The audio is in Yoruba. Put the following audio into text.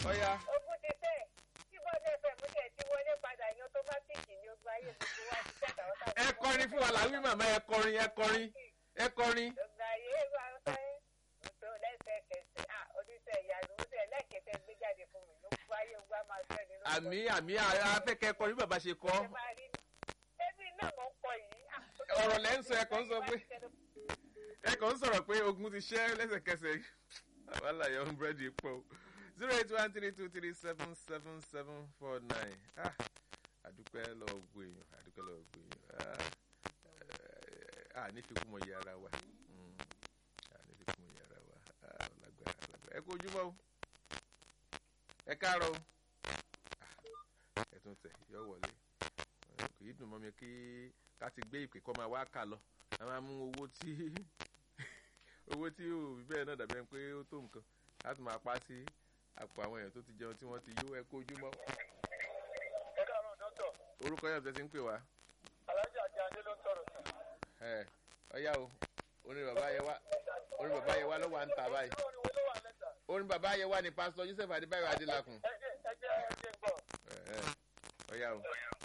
ọ̀ya Ogun ti tẹ̀. Tí bọ́ọ̀dù ẹ̀fẹ̀ mú tẹ̀ tí wọlé padà ní ọtọ́mátìkì ní ogun ayé gbogbo wa ti tẹ̀ àwọn tàbí. ẹ kọrin fún wa làwí màmá ẹ kọrin ẹ kọrin ẹ kọrin. Ogun ayé wa ń fẹ́. Òtò lẹ́sẹ̀kẹsẹ̀. À oníṣẹ́ ìyanu ó tẹ̀ lẹ́kẹ̀tẹ̀ gbé jáde fún mi. Ogun ayé wa máa fẹ́ nínú. àmì àmì afẹ́kẹ́ kọrin bí bàbá ṣe kọ́. Ẹ máa rí ni. Ẹbí náà mọ̀ ń kọ yìí. À, ọ̀rọ̀ lẹ́ ń sọ ẹ kàn ń sọ pé ẹ kàn ń sọ̀rọ̀ pé ogun ti ṣẹ́ lẹ́sẹ̀kẹsẹ̀ wàhálà yọ ń búrẹ́dì pọ̀ o zero eight one three two three seven seven seven four nine ah àdúpẹ́ lọ́wọ́ gbogbo èèyàn àdúpẹ́ lọ́wọ́ gbogbo èèyàn ah ah ní fi kún mọ iye ara wa Mm, ah ní fi kún mọ iye ara wa ah lágbára lágbára ẹ kú ojúmọ́ o ẹ káàárọ̀ o ah ẹ tún tẹ̀ yọ wọlé kò yí dùn mọ́ mi kí ká ti gbé ìpè kọ́ máa wá kà lọ a máa mú owó tí owó tí ò fi bẹ́ẹ̀ náà dàbí ẹni pé ó tó nǹkan a tún máa pa sí àpò àwọn èèyàn tó ti jẹun tí wọ́n ti yó ẹ kó ojúmọ́ ẹ káàárọ̀ dọ́tọ̀ orúkọ yẹn tẹ́sí ń pè wá alájà àti adé ló ń sọ̀rọ̀ sí. ẹ ọyá o orin bàbá yẹn wá orin bàbá yẹn wá ló wà ń ta báyìí irú orin wo ló wà lẹ́tà orin bàbá yẹn wá ní pásítọ̀ Joseph Adébáyọ̀ Adélakùn ẹ jẹ́ ẹ jẹ́ ẹ jẹ́ ń gbọ́. ẹ ẹ ọyá o.